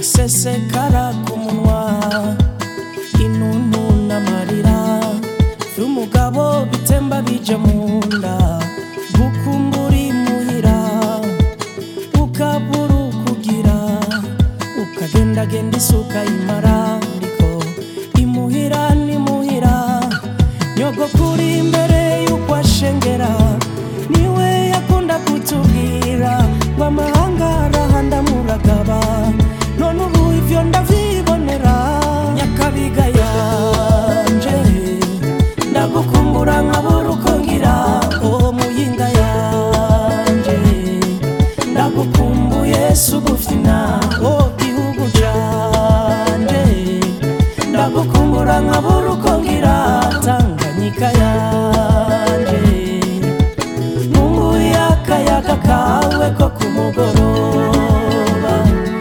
usesekara ku munwa intuntu n'amarira vy'umugabo bitemba bija mu nda gukumbura imuhira ukabura ukugira ukagendagenda isuka imara ndiko imuhira nimuhira nyogokuri imbere y'uko ashengera niwe yakunda kutubwira ngo amahanga arahanda muragaba none ubu ivyo ndavyibonera nyakabiga yanje ndagukumbura nkabura uko ngira uwo muyinga yanje ndagukumbuye sugufina o gihugu canje ndagukumbura nkabura uko ngira tanganyika yanje nkumbuye akayaga kawe ko ku mugoroba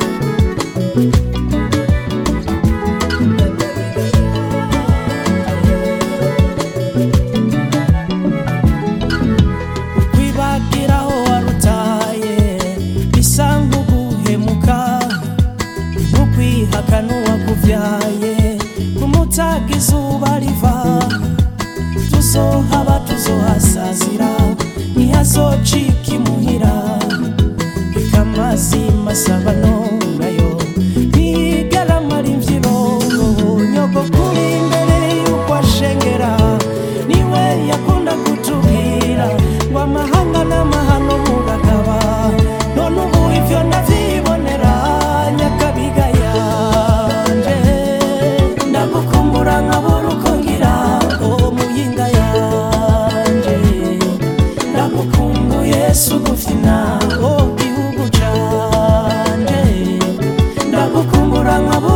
kwibagira aho warutaye bisa nk'uguhemuka ntukwihakana uwakuvyaye kumutaga izuba riva tuzohaba tuzohasazira ntihazocika imuhira ikamazi masabano nayo ntigaramara imvyiro nyogokuri imbere y'uko ashengera niwe yakunda kutubwira ngo amahanga n'amahano muragaba none ubu ivyo ndavyibonera nyakabiga yanje ndagukumbura nkabura uko ngira uwo muyinga yanje ndagukumbuye sugufina o gihugu canje ndagukumbura nkabura